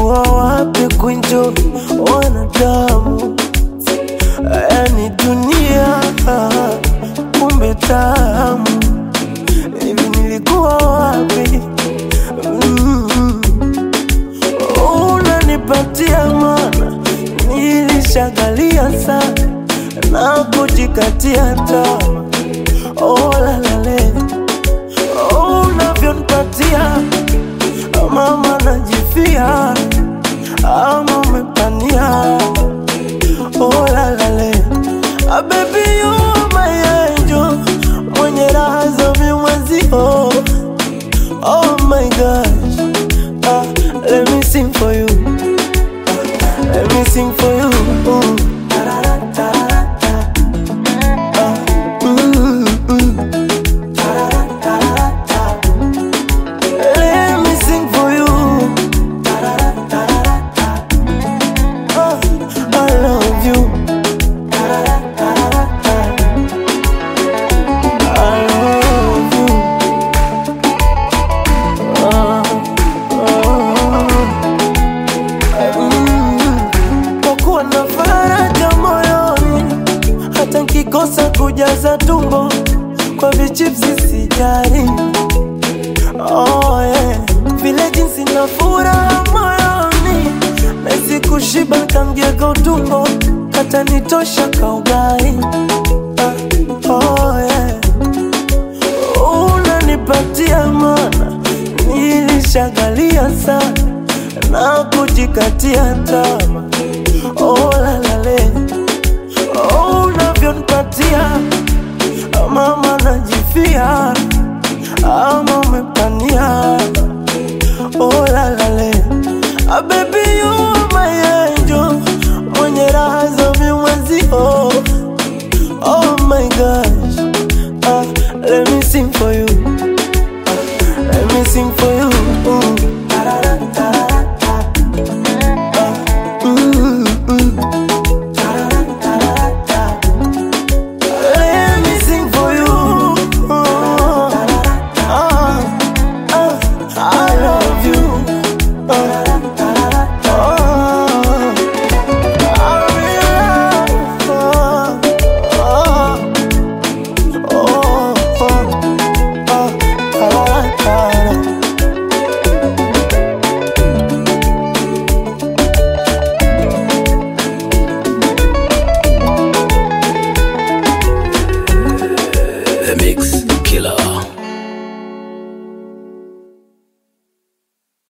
nilikuwa wapi kunjo wanadamu? Yani dunia kumbe tamu, hivi nilikuwa wapi? Mm. Unanipatia mana, nilishagalia sana na kujikatia tamaa. Oh, la, la, le. Oh, unavyonipatia mama najifia ama umepania oh, la, la, le. Ah, baby you are my angel mwenye raha za mimwezio oh my gosh ah, let me sing for you ah, let me sing for you Ooh. Ah, mm, mm. Let me sing for you. Oh, I love you. I love you. Ah, ah, mm. Kwa kuwa na faraja moyoni, hata nkikosa kujaza tumbo kwa vichipsi sijali. Oh, yeah. Vile jinsi na furaha moyoni Nahisi kushiba kamgego tumbo Kata nitosha kaugai ah, oh, yeah. Unanipatia mana Nilishagalia sana Na kujikatia tama Oh, la, la, le. Oh, unavyonipatia Mama najifia ama umepania oh, la, la, le. Ah, baby you are my angel mwenye raha za mimwezio oh my gosh ah, let me sing for you ah, let me sing for you Ooh. Ah, mm, mm. Let me sing for you. Oh, ah, ah, I love you. Ah, ah, I really love. Ah, ah, oh, oh, ah, ah, ah. The Mix Killer.